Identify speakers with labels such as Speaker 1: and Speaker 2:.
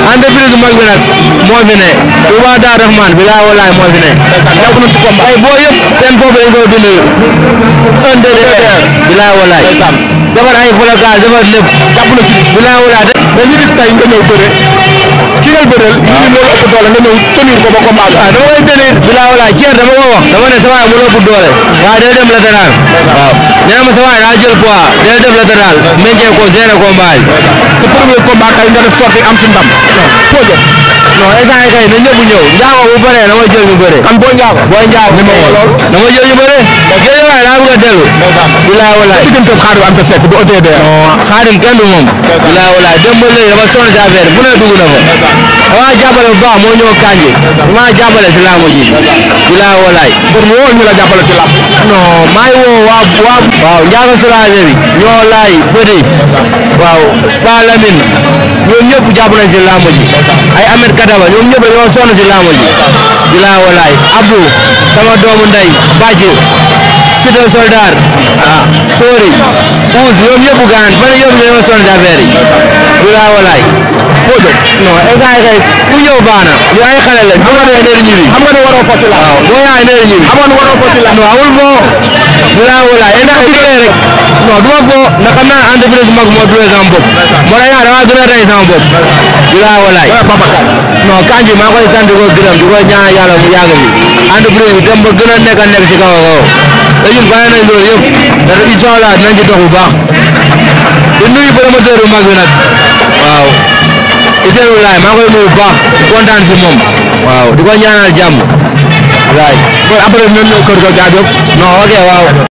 Speaker 1: entreprise bu mag bi nag moo fi ne Touba Darou Rahman bilaay walaay moo fi ne jàpp na ci combat ay boo yëpp seen bopp dañ koy dund un deux bilaay walaay defar ay flocage defar lépp jàpp na ci bilaay walaay
Speaker 2: mais ñu gis tey nga ñëw bëre ki ngay bëreel ñu ngi loolu ëpp doole nga ñëw tenir ko ba combat bi
Speaker 1: waaw dama koy tenir bilaay walaay ceer dama ko wax dama ne sa waay mu ëpp doole waaw day dem latéral waaw nee na ma sa waay daa jël poids day dem latéral meññee ko gérer combat bi
Speaker 2: te premier combat tey nga def sorti am si ndam foo jëm
Speaker 1: non instant yii kay na ñëpp ñëw njaago bu bëree dama jël ñu bëre
Speaker 2: kan boo njaago
Speaker 1: booy njaago
Speaker 2: Ni ma woo lool.
Speaker 1: dama jël ñu bëre géej waay daa bëgg a dellu bilaay walaay
Speaker 2: diggante Xaadim Anta Seck bu OTD
Speaker 1: non xaadim kenn du moom bilaay walaay dem ba léegi dama sonn si affaire bu ne dugg na fa dama jàppale bu baax moo ñëw kanji dama jàppale si laamu ji bilaay walaay
Speaker 2: pour mu woo ñu la jàppale ci làmb
Speaker 1: non maa ngi woo waa waa waaw njaago soulagé bi ñoo laay bëri waaw Pa Lamine ñoom ñëpp jàpp nañ si laamu ji ay Ahmed Kadaba ñoom ñëpp dañoo sonn si laamu ji bilaay walaay Abdou sama doomu ndey Bàcc Cité Soldat ah Sori Ouz ñoom ñëpp gaan fan yëpp dañoo sonn si affaire yi bilaay walaay
Speaker 2: foo jëm
Speaker 1: non instant kay ku ñëw baax na ñu ay xale lañ bu ma nee neer ñibi
Speaker 2: xam nga ne waroo foo ci làmb
Speaker 1: waaw boo yaay neer ñibi
Speaker 2: xam nga ne waroo foo ci làmb
Speaker 1: non amul foo bilaay walaay instant bu dee rek non du ma foo ndax xam naa entreprise mag moo duwee sama bopp moo tax yaa dama gën a rey sama bopp bilaay walaay
Speaker 2: Babacar
Speaker 1: non kanji maa koy sant di ko gërëm di ko ñaan yàlla mu yàgg fi entreprise bi dem ba gën a nekk a nekk si kaw a kaw te ñun bàyyi nañ loolu yëpp te incha allah dinañ ci dox bu baax di nuyu promoteur bu mag bi nag waaw Ousseynou Laye maa koy nuyu bu baax di kontaan si moom waaw di ko ñaanal jàmm waay
Speaker 2: kon après ñoom ñëw kër ga jaajëf
Speaker 1: non ok waaw